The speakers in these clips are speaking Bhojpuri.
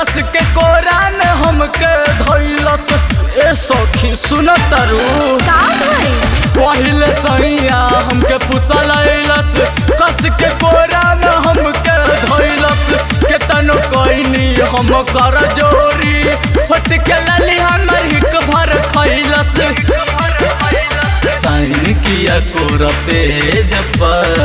कस के कोरा में हमके धैलस ए सखी सुन तरु का भाई पहिले सैया हमके पुसल अइलस कस के कोरा में हमके धैलस केतनो कोइनी हम कर जोरी फट के लली हमर हिक भर खैलस साइन किया कोर पेज पर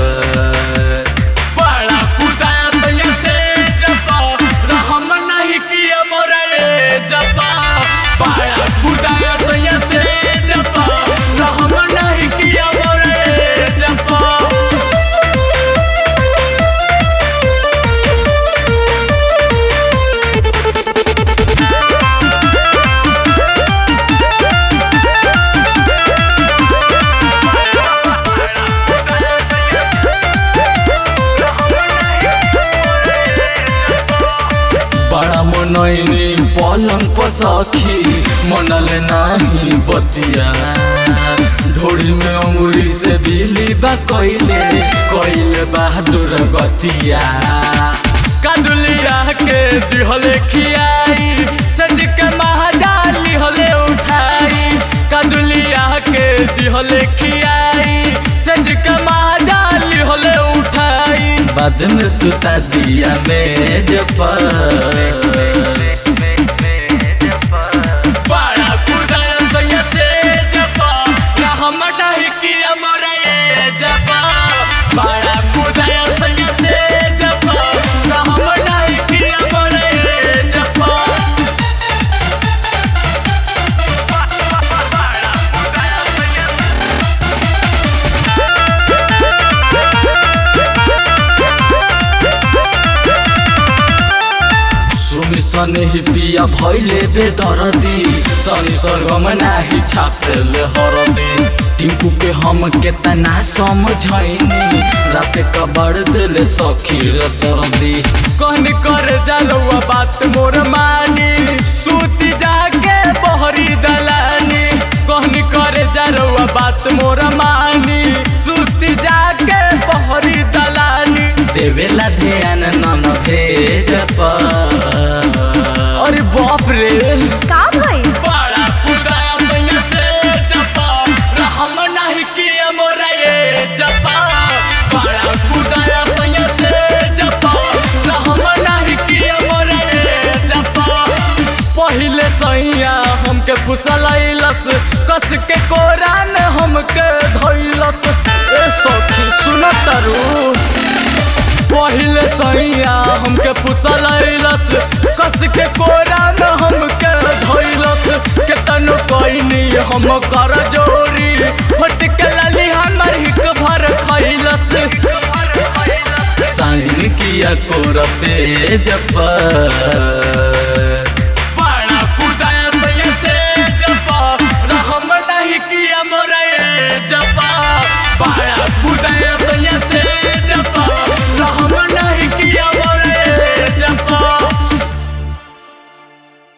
बड़ा कुदाया सैया से जपा रहम नहीं किया मोरे जपा बड़ा कुदाया सैया से जपा रहम नहीं किया मोरे जपा बड़ा मनैनी पलंग पर सखी मनल नाही बतिया ढोड़ी में अंगुरी से बिली बा कइले कइले बहादुर गतिया कांदुलिया के दिहले खियाई सज के महाजाली हले उठाई कांदुलिया के दिहले खियाई सज के महाजाली हले उठाई बाद में सुता दिया मेज पर बड़ा कुदाया सैया से जपा ना हम नहीं किया मोरे जपा बड़ा कुदाया सैया से जपा ना हम नहीं किया मोरे जपा सुमी सने ही पिया भैले बेदरदी सनी स्वर्गम नाही छापेल हरदी टिंकू के हम केतना समझैनी रात कबड़ दिले सखी रे सरदी कहन कर जालुआ बात मोर मानी सूती जाके बहरी दलानी कहन कर जालुआ बात मोर मानी सूती जाके बहरी दलानी देवेला ध्यान नन भेज अरे बाप रे का भाई बड़ा कुदाया सैया से जपा रहम नहीं किया मोरा ये जपा बड़ा कुदाया सैया से जपा रहम नहीं किया मोरा ये जपा पहिले सैया हमके फुसलैलस कस के कोरा में हमके धैलस ए सखी सुन तरु पहिले सैया हमके फुसलैलस कस के कोरा में हमके धैलस केतनो कोइनी हम कर जोरी फट के लली हमर हिक भर खैलस साइन किया कोर पेज पर